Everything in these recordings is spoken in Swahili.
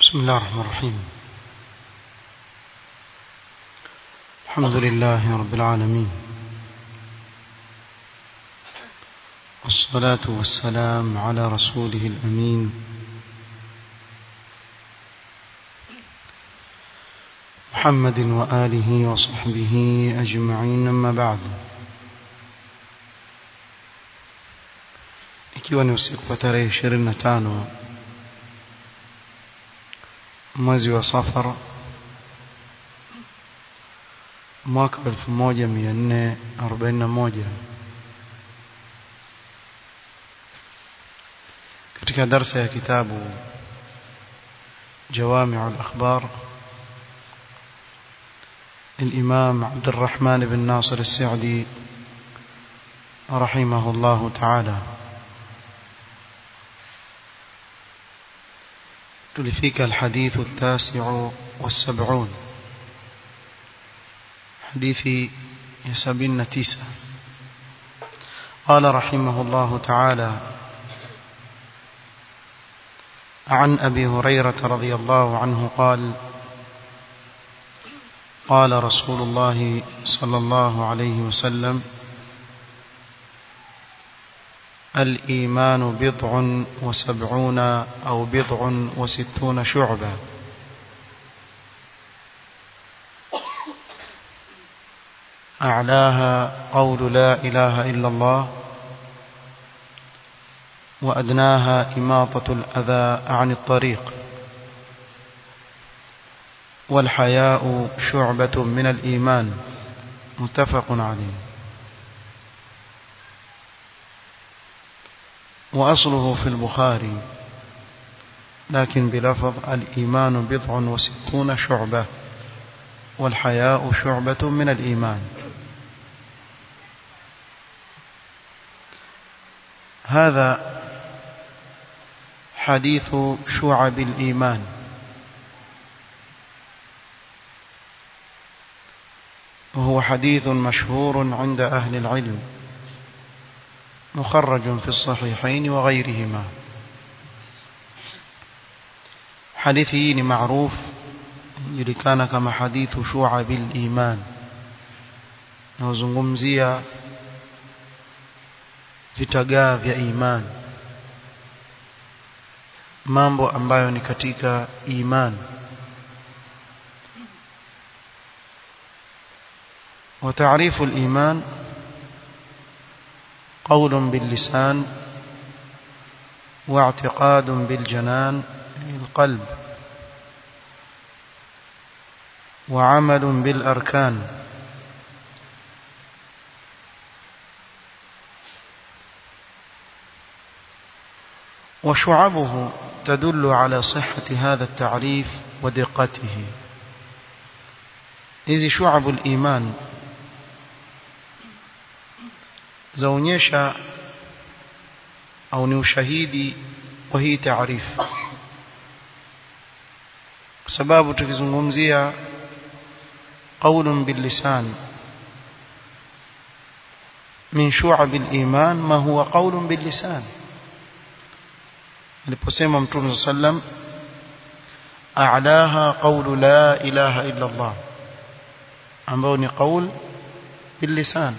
بسم الله الرحمن الرحيم الحمد لله رب العالمين والصلاة والسلام على رسوله الأمين محمد وآله وصحبه أجمعين أما بعد ikiwa ni usiku wa tarehe 25 mwezi wa safar mwaka 1441 katika darsa ya kitabu جوامع الأخبار الإمام عبد الرحمن بن ناصر السعدي رحمه الله تعالى تلفيك الحديث التاسع والسبعون حديث يسبين تيسة قال رحمه الله تعالى عن أبي هريرة رضي الله عنه قال قال رسول الله صلى الله عليه وسلم الإيمان بضع وسبعون أو بضع وستون شعبة أعلاها قول لا إله إلا الله وأدناها إماطة الأذى عن الطريق والحياء شعبة من الإيمان متفق عليه وأصله في البخاري لكن بلفظ الإيمان بضع وستون شعبة والحياء شعبة من الإيمان هذا حديث شعب الإيمان وهو حديث مشهور عند أهل العلم مخرج في الصحيحين وغيرهما حديثه معروف يلكان كما حديث شعب الإيمان نوزungumzia vitagaa vya iman mambo ambayo ni katika iman وتعريف الإيمان قول باللسان واعتقاد بالجنان القلب وعمل بالأركان وشعبه تدل على صحة هذا التعريف ودقته إذ شعب الإيمان zaonyesha au ni ushahidi wa hii taarifu kwa sababu tukizungumzia qaulun billisan min shu'ab al-iman ma huwa qaulun billisan aliposema mtume sallam a'laha qawlu la ilaha illa Allah ambao ni qaul billisan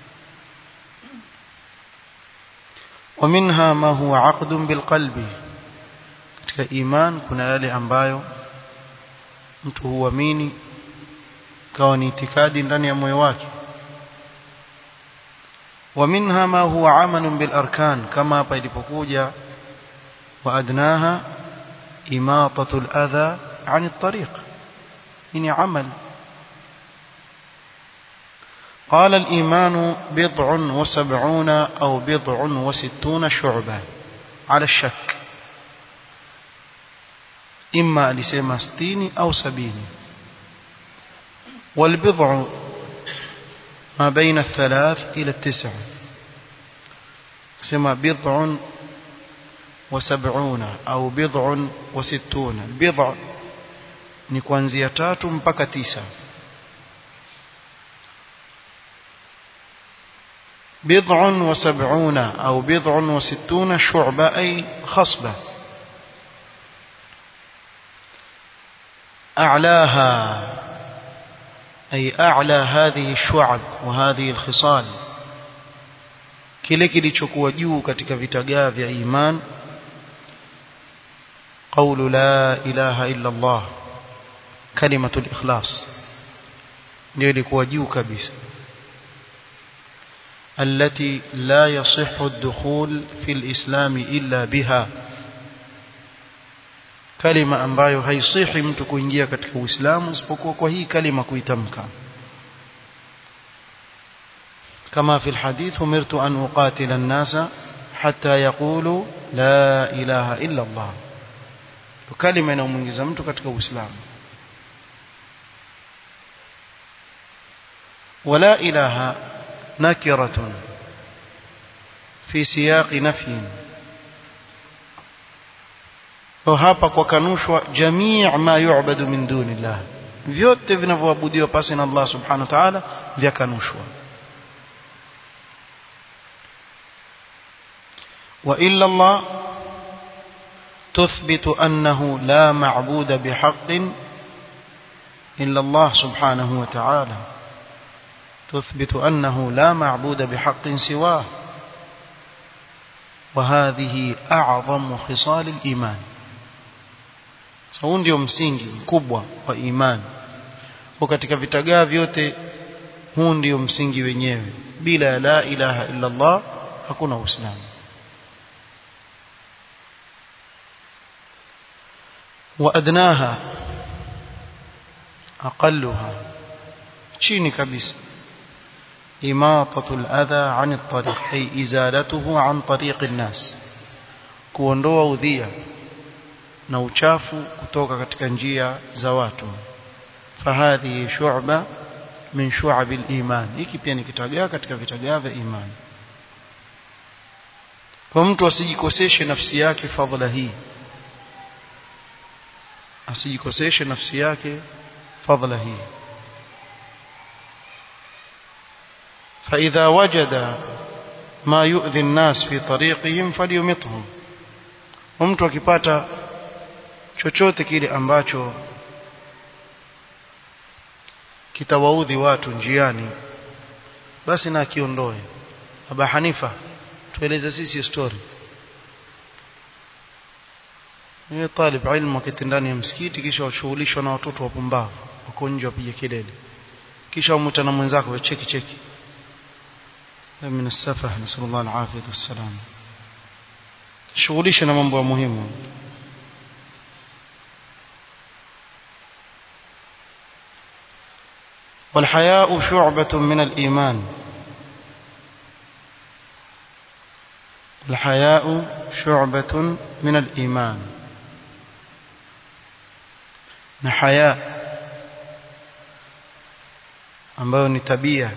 ومنها ما هو عقد بالقلب katika iman kuna yale ambayo mtu huamini kawa ni itikadi ndani ya moyo wake ومنها ما هو عمل بالاركان kama hapa ilipokuja وادناها اماطه الاذى عن الطريق ni amal قال الإيمان بضع وسبعون أو بضع وستون شعبة على الشك إما لسيما ستين أو سبين والبضع ما بين الثلاث إلى التسع سما بضع وسبعون أو بضع وستون البضع نكوان زيتات مبكى تسع بضع وسبعون أو بضع وستون شعبة أي خصبة أعلاها أي أعلى هذه الشعب وهذه الخصال kile kilichokuwa juu katika vitagaa vya iman qawlu la ilaha illa Allah kalimatul ikhlas ndio ilikuwa juu kabisa التي لا يصح الدخول في الإسلام إلا بها kalima ambayo haisihi mtu kuingia katika Uislamu isipokuwa kwa hii kalima kuitamka kama fi alhadith umirtu an uqatila an-nasa hatta yaqulu la ilaha illa Allah kalima inayomuingiza mtu katika Uislamu ولا إله نكرة في سياق نفي hapa kwa kanushwa jamii ma yu'badu min dunillah vyote vinavyoabudiwa pasi na Allah subhanahu wa ta'ala vya kanushwa wa illa Allah تثبت أنه لا معبود بحق إلا الله سبحانه وتعالى تثبت أنه لا معبود بحق سواه وهذه أعظم خصال الإيمان huu ndio msingi mkubwa wa imani kwa katika vitagaa vyote huu ndio msingi wenyewe bila la ilaha illa Allah hakuna uislamu وأدناها أقلها chini kabisa إماطة الأذى عن الطريق أي إزالته عن طريق الناس kuondoa udhia na uchafu kutoka katika njia za watu fahadhi shu'ba min shu'ab al-iman hiki pia ni kitagaa katika vitagaa vya imani kwa mtu asijikoseshe nafsi yake fadhila hii asijikoseshe nafsi yake fadhila hii فإذا وجد ما يؤذي الناس في طريقهم فليمطهم mtu akipata chochote kile ambacho kitawaudhi watu njiani basi na akiondoe Aba Hanifa tueleze sisi story ni talib ilmu akiti ndani ya msikiti kisha washughulishwa na watoto wapumbavu wako nje wapige kelele kisha wamuta na mwenzako cheki cheki من السفه نسأل الله العافية والسلام shughulishe na mambo ya muhimu والحياء شعبة من الإيمان الحياء شعبة من الإيمان نحياء ambayo ni tabia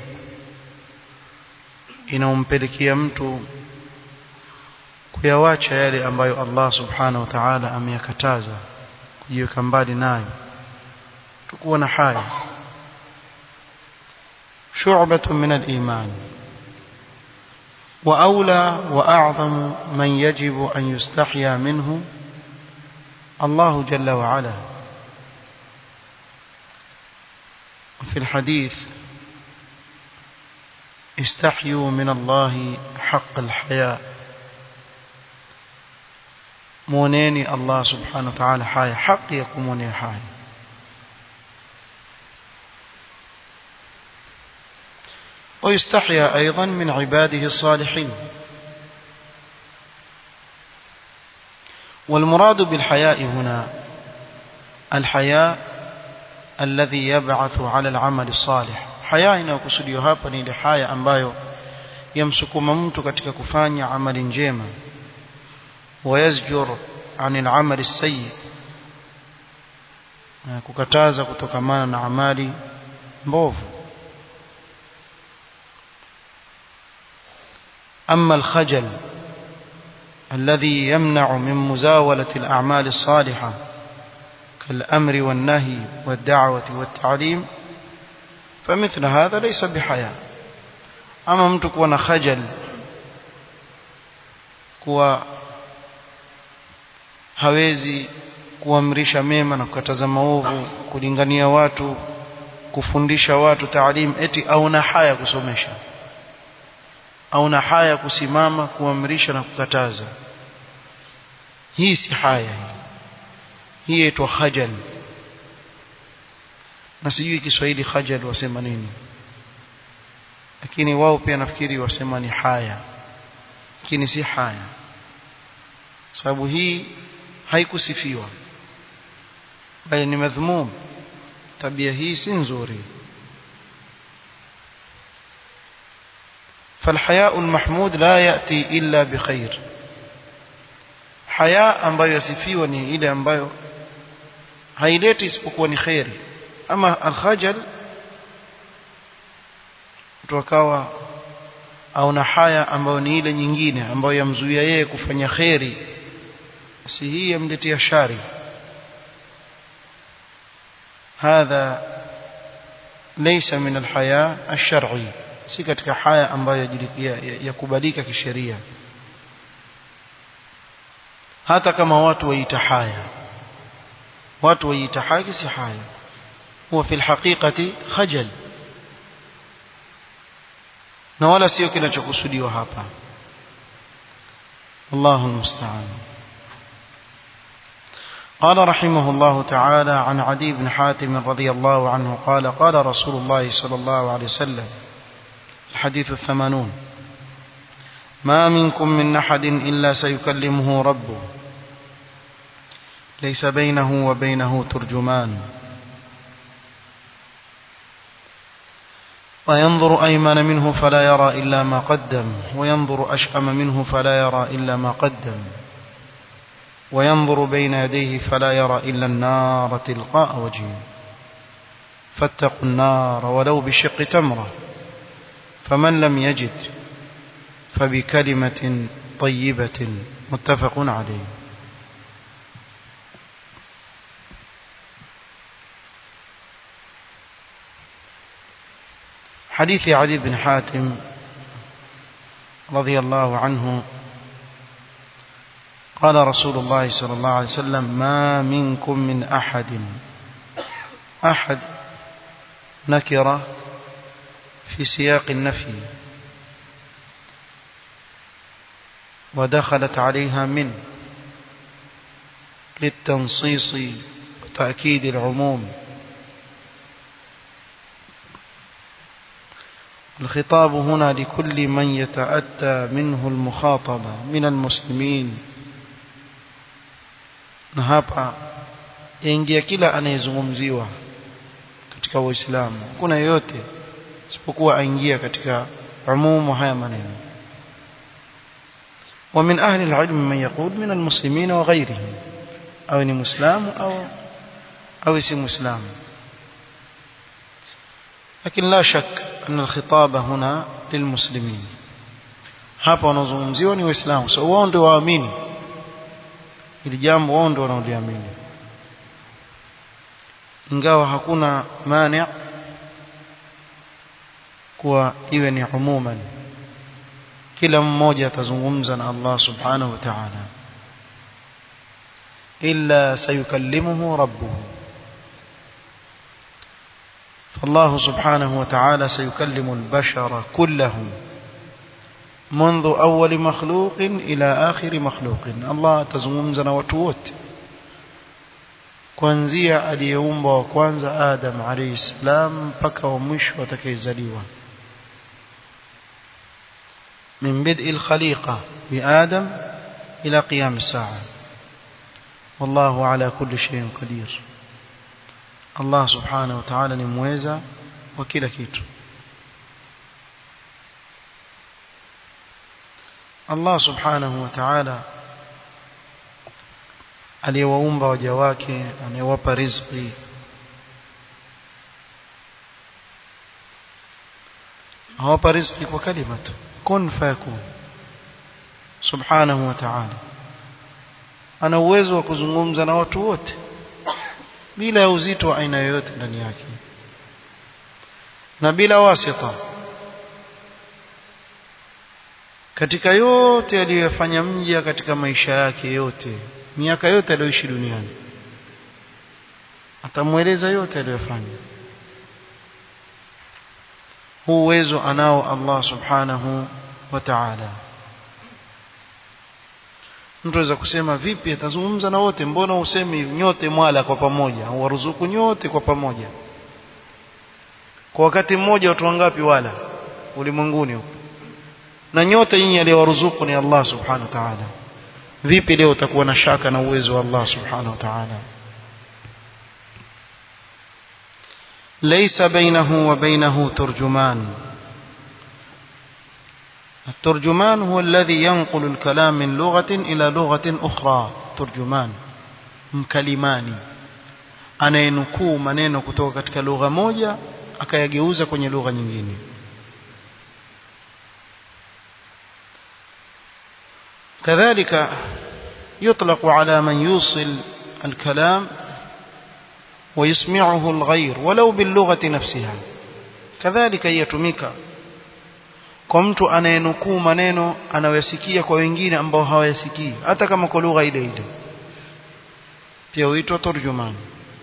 inaompelekea mtu kuyawacha yale ambayo Allah subhanahu wa ta'ala ameyakataza kujiweka mbali nayo tukuwa na haya shu'batun min al-iman وأولى وأعظم من يجب أن يستحيا منه الله جل وعلا وفي الحديث استحيوا من الله حق الحياء muoneni Allah subhanahu wa ta'ala haya haki ya kumwonea haya ويستحيا أيضا من عباده الصالحين والمراد بالحياء هنا الحياء الذي يبعث على العمل الصالح حياء inayokusudiwa hapa ni ile haya ambayo yamsukuma mtu katika kufanya amali njema ويزجر عن العمل السيء kukataza kutokamana na amali mbovu أما الخجل الذي يمنع من مزاولة الأعمال الصالحة كالأمر والنهي والدعوة والتعليم فمثل هذا ليس بحياء أما متك ونخجل كوا hawezi kuamrisha mema na kukataza maovu kulingania watu kufundisha watu taalim eti au na haya kusomesha au na haya kusimama kuamrisha na kukataza hii si haya hii inaitwa khajal na sijui Kiswahili khajal wasema nini lakini wao pia nafikiri wasema ni haya lakini si haya sababu hii haikusifiwa bali ni madhmum tabia hii si nzuri فالحياء المحمود لا يأتي إلا بخير حياء ambayo yasifiwa ni ile ambayo haileti isipokuwa ni khairi ama alkhajal mtu akawa au na haya ambayo ni ile nyingine ambayo yamzuia yeye kufanya khairi basi hii yamletea shari hadha laysa min alhaya alshar'i si katika haya ambayo yakubalika kisheria hata kama watu waita haya watu waita haya si haya huwa fi alhaqiqati khajal na wala sio kinachokusudiwa hapa Allahu musta'an قال رحمه الله تعالى عن عدي بن حاتم رضي الله عنه قال قال رسول الله صلى الله عليه وسلم الحديث الثمانون ما منكم من أحد إلا سيكلمه ربه ليس بينه وبينه ترجمان وينظر أيمن منه فلا يرى إلا ما قدم وينظر أشأم منه فلا يرى إلا ما قدم وينظر بين يديه فلا يرى إلا النار تلقاء وجهه فاتقوا النار ولو بشق تمرة فمن لم يجد فبكلمة طيبة متفق عليه حديث علي بن حاتم رضي الله عنه قال رسول الله صلى الله عليه وسلم ما منكم من أحد أحد نكرة في سياق النفي ودخلت عليها من للتنصيص وتأكيد العموم الخطاب هنا لكل من يتأتى منه المخاطبة من المسلمين na hapa yaingia kila anayezungumziwa katika Uislamu kuna yoyote isipokuwa aingia katika umumu haya maneno ومن أهل العلم من يقول من المسلمين وغيرهم أو ni مسلم أو أو si مسلم لكن لا شك أن الخطاب هنا للمسلمين hapa wanazungumziwa ni waislamu so wao ndio waamini ili jambo wao ndio wanaoliamini ingawa hakuna mani kuwa iwe ni umuman kila mmoja atazungumza na Allah subhanahu wa ta'ala illa sayukallimuhu rabbuhu فالله سبحانه وتعالى سيكلم البشر كلهم منذ أول مخلوق إلى آخر مخلوق الله تزممزنا وتوت kuanzia aliyeumbwa wa kwanza Adam alayhi salam mpaka wa mwisho atakayezaliwa min bid'i al-khaliqa bi Adam ila qiyam as-sa'a wallahu ala kulli shay'in qadir Allah subhanahu wa ta'ala ni mweza wa kila kitu Allah subhanahu wa ta'ala aliyewaumba waja wake anayewapa riziki hawapa riziki kwa kalima tu kun fayakun subhanahu wa ta'ala ana uwezo wa kuzungumza na watu wote bila ya uzito wa aina yoyote ndani yake na bila wasita katika yote aliyofanya mja katika maisha yake yote miaka yote aliyoishi duniani atamweleza yote aliyofanya huu uwezo anao Allah subhanahu wa ta'ala mtu aweza kusema vipi atazungumza na wote mbona usemi nyote mwala kwa pamoja waruzuku nyote kwa pamoja kwa wakati mmoja watu wangapi wala ulimwenguni huko na nyote nyinyi aliyewaruzuku ni Allah subhanahu wa ta'ala vipi leo utakuwa na shaka na uwezo wa Allah subhanahu wa ta'ala ليس بينه وبينه ترجمان الترجمان هو الذي ينقل الكلام من لغة إلى لغة أخرى ترجمان mkalimani anayenukuu maneno kutoka katika lugha moja akayageuza kwenye lugha nyingine كذلك يطلق على من يوصل الكلام ويسمعه الغير ولو باللغة نفسها كذلك يتمك kwa mtu anayenukuu maneno anayoyasikia kwa wengine ambao hawayasikii hata kama kwa lugha ile ile pia huitwa turjuman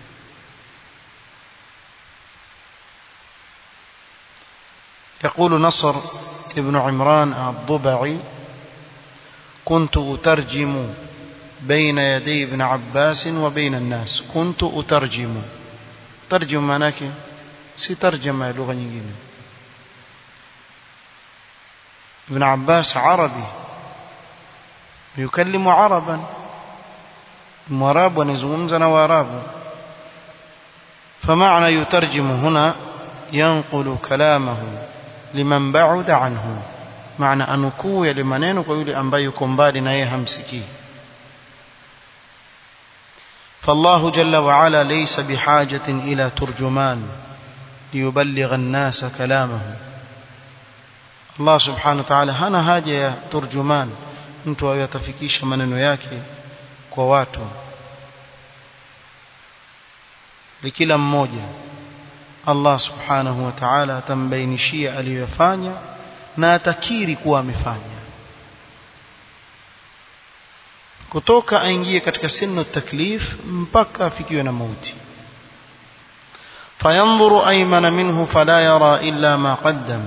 يقول نصر ابن عمران الضبعي كنت أترجم بين يدي ابن عباس وبين الناس كنت أترجم ترجم معناك سيترجم لغة nyingine ابن عباس عربي يكلم عربا mwarabu anazungumza na waarabu فمعنى يترجم هنا ينقل كلامه لمن بعد عنه معنى أنكو يلي maneno kwa yule ambaye yuko mbali na yeye hamsikii فالله جل وعلا ليس بحاجة إلى ترجمان ليبلغ الناس كلامه الله سبحانه وتعالى hana haja ya turjuman mtu ayatafikisha maneno yake kwa watu likila mmoja Allah subhanahu wa ta'ala atambainishia aliyofanya na atakiri kuwa amefanya kutoka aingie katika sinu taklif mpaka afikiwe na mauti fayanzuru aymana minhu fala yara illa ma qaddam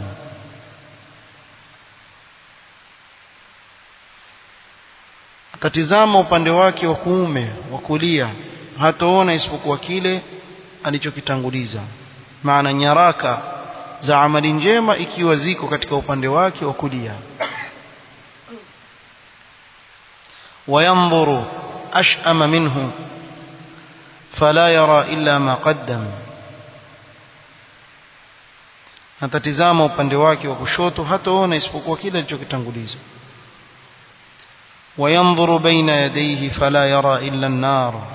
atatizama upande wake wa kuume wa kulia hataona isipokuwa kile alichokitanguliza maana nyaraka za amali njema ikiwa ziko katika upande wake wa kulia وينظر أشأم منه فلا يرى إلا ما قدم atatizama upande wake wa kushoto hataona isipokuwa kile alichokitanguliza وينظر بين يديه فلا يرى إلا النار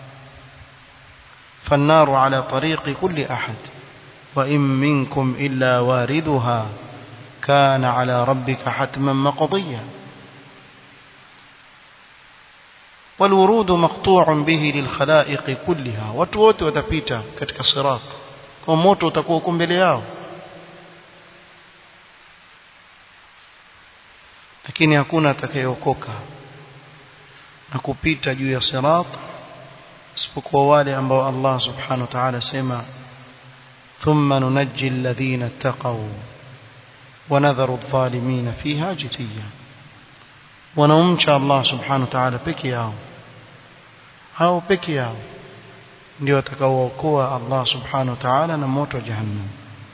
فالنار على طريق كل أحد وإن منكم إلا واردها كان على ربك حتما مقضيا والورود مقطوع به للخلائق كلها watu wote watapita katika sirat kwa moto utakuwa uko mbele yao lakini hakuna atakayeokoka na kupita juu ya sirat isipokuwa wale ambao Allah subhanahu wa ta'ala sema thumma nunajji alladhina ittaqaw wa nadharu adh-dhalimin fiha jithiya wanaumcha Allah subhanahu wa ta'ala peke yao hao peke yao ndio watakaookoa Allah subhanahu wa ta'ala na moto wa jahannam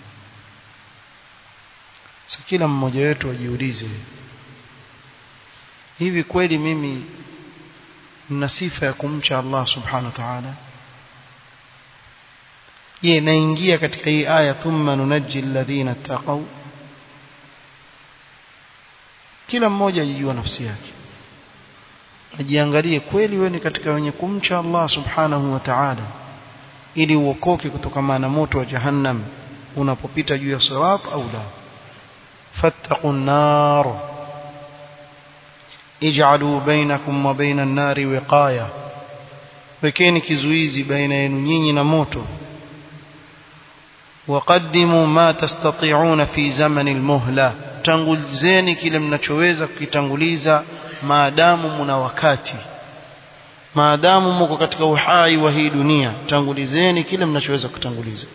sasa kila mmoja wetu ajiulize hivi kweli mimi nina sifa ya kumcha Allah subhanahu wa ta'ala je naingia katika hii aya thumma nunajji alladhina taqaw kila mmoja ajijua nafsi yake ajiangalie kweli wewe ni katika wenye kumcha Allah subhanahu wa ta'ala ili uokoke kutokana na moto wa jahannam unapopita juu ya sirat au la fattaqun nar ij'alu bainakum wa baina an-nari wiqaya wekeni kizuizi baina yenu nyinyi na moto waqaddimu ma tastati'una fi zamani al-muhla tangulizeni kile mnachoweza kukitanguliza maadamu mna wakati maadamu mko katika uhai wa hii dunia tangulizeni kile mnachoweza kutanguliza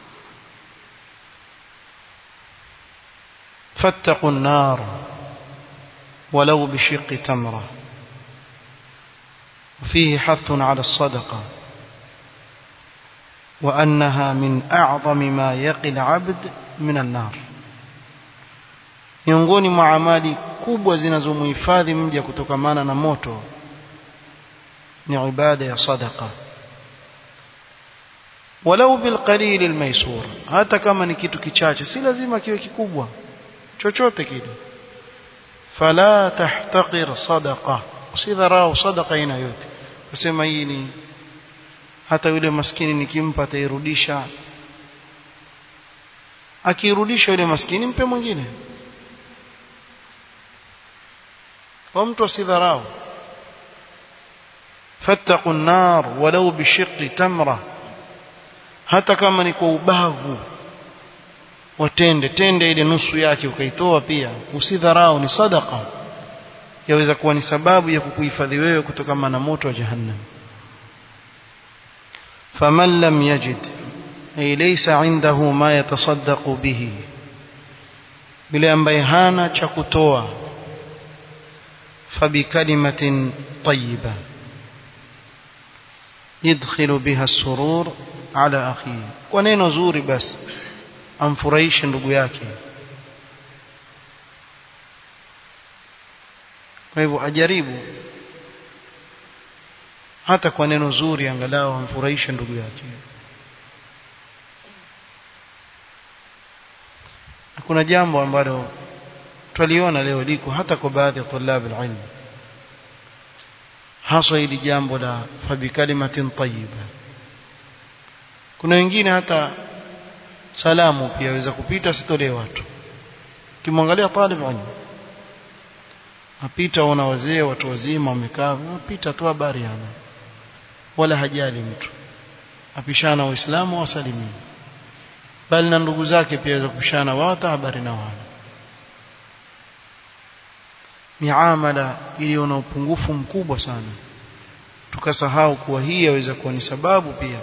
fattaqu an-nar walau bishiqqi tamra وفيه حث على الصدقة وأنها من أعظم ما يقي العبد من النار miongoni mwa amali kubwa zinazomhifadhi mja kutokamana na moto ni ibada ya sadaqa walau bilqalil almaysur hata kama ni kitu kichache si lazima kiwe kikubwa chochote kile fala tahtaqir sadaqa usidharau sadaqa aina yote kusema hii ni hata yule maskini nikimpa atairudisha akirudisha yule maskini mpe mwingine kwa mtu asidharau fattaqu an-nar walau bishiqqi tamra hata kama ni kwa ubavu watende tende ile nusu yake ukaitoa pia usidharau ni sadaqa yaweza kuwa ni sababu ya kukuhifadhi wewe kutokana na moto wa jahannam faman lam yajid ay laysa indahu ma yatasaddaqu bihi yule ambaye hana cha kutoa فبكلمة طيبة يدخل بها السرور على أخيه ونين زوري بس amfurahishe ndugu yake kwa hivyo ajaribu hata kwa neno zuri angalau amfurahishe ndugu yake kuna jambo ambalo twaliona leo liko hata kwa baadhi ya tulab alilm hasa hili jambo la fabikalimatin tayyiba kuna wengine hata salamu pia waweza kupita sitolee watu kimwangalia talib ilm apita ona wazee watu wazima wamekaa apita tu habari hana wala hajali mtu apishana waislamu wasalimini bali na ndugu zake pia waweza kupishana wao hata habari na wana miamala iliyo na upungufu mkubwa sana tukasahau kuwa hii yaweza kuwa ni sababu pia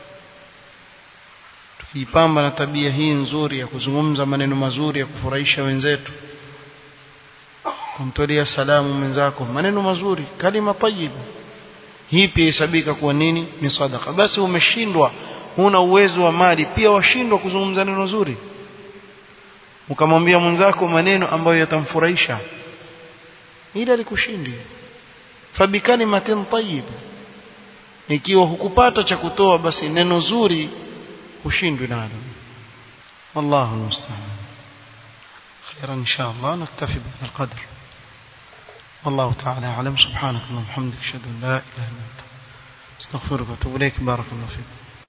tukijipamba na tabia hii nzuri ya kuzungumza maneno mazuri ya kufurahisha wenzetu kumtolea salamu mwenzako maneno mazuri kalima tayiba hii pia hesabika kuwa nini ni sadaka basi umeshindwa huna uwezo wa mali pia washindwa kuzungumza neno zuri ukamwambia mwenzako maneno ambayo yatamfurahisha ila likushindi fabikalimatin tayyib ikiwa hukupata cha kutoa basi neno zuri ushindwe nalo wallahu musta'an خيرا ان شاء الله نكتفي بهذا القدر والله تعالى اعلم سبحانك اللهم وبحمدك اشهد ان لا اله الا انت استغفرك واتوب اليك بارك الله فيك